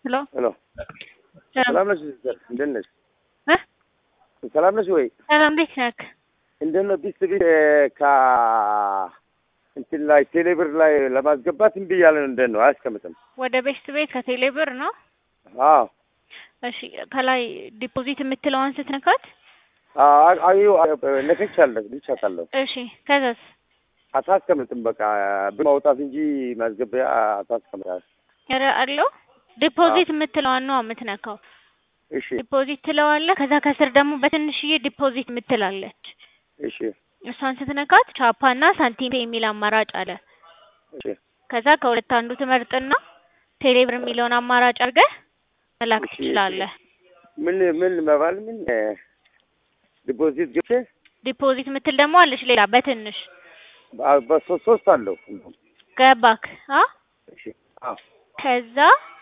ሄሎ ሄሎ ሰላም ነሽ ሲስተር? እንዴት ነሽ? እ ሰላም ነሽ ወይ? ሰላም እንዴት ነህ? እንዴት ነው ቢስ ቢስ ከ እንትን ላይ ቴሌብር ላይ ለማስገባት እምቢ እያለ ነው። እንዴት ነው አያስቀምጥም? ወደ ቤስት ቤት ከቴሌ ብር ነው። አዎ እሺ ከላይ ዲፖዚት የምትለዋን ስትነካት፣ አዩ ነከቻለሁ ልቻታለሁ። እሺ ከዛስ አታስቀምጥም። በቃ ብር ማውጣት እንጂ ማስገቢያ አታስቀምጣል። ኧረ አለው ዲፖዚት የምትለዋን ነው የምትነካው። እሺ ዲፖዚት ትለዋለህ። ከዛ ከስር ደግሞ በትንሽዬ ዲፖዚት የምትላለች እሺ እሷን ስትነካት ቻፓና ሳንቲም የሚል አማራጭ አለ። እሺ ከዛ ከሁለት አንዱ ትመርጥና ቴሌብር የሚለውን አማራጭ አድርገህ መላክ እሺ። ትችላለህ። ምን ምን መባል ምን ዲፖዚት ገብቼ ዲፖዚት የምትል ደግሞ አለች ሌላ በትንሽ በሶስት ሶስት አለው። ገባክ? አ እሺ አዎ ከዛ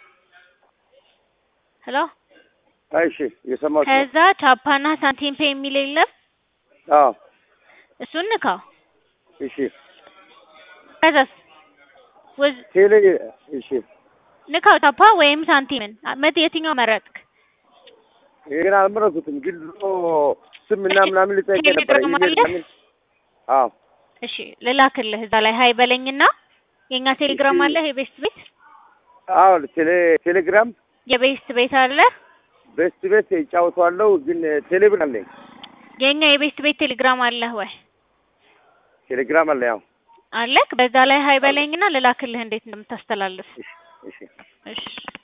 ሄሎ እሺ የሰማሁት ነው። ከዛ ቻፓና ሳንቲም ፔ የሚል የለም አዎ እሱን ንካው። እሺ ከዛስ ወዝ ቴሌ እሺ ንካው ቻፓ ወይም ሳንቲምን መት የትኛው መረጥክ? ይሄን አልመረጥኩትም፣ ግን ድሮ ስም እና ምናምን ልጠይቅ ነበር። ቴሌግራም ኢሜል አለ? ምናምን አዎ እሺ ልላክልህ እዛ ላይ ሀይ በለኝና የኛ ቴሌግራም እሺ። አለ የቤስት ቤት አዎ ቴሌ ቴሌግራም የቤስት ቤት አለ ቤስት ቤት ይጫወተዋለሁ፣ ግን ቴሌብር አለኝ። የኛ የቤስት ቤት ቴሌግራም አለህ ወይ ቴሌግራም አለ ያው አለክ በዛ ላይ ሀይ በለኝና ልላክልህ እንዴት እንደምታስተላልፍ እሺ እሺ እሺ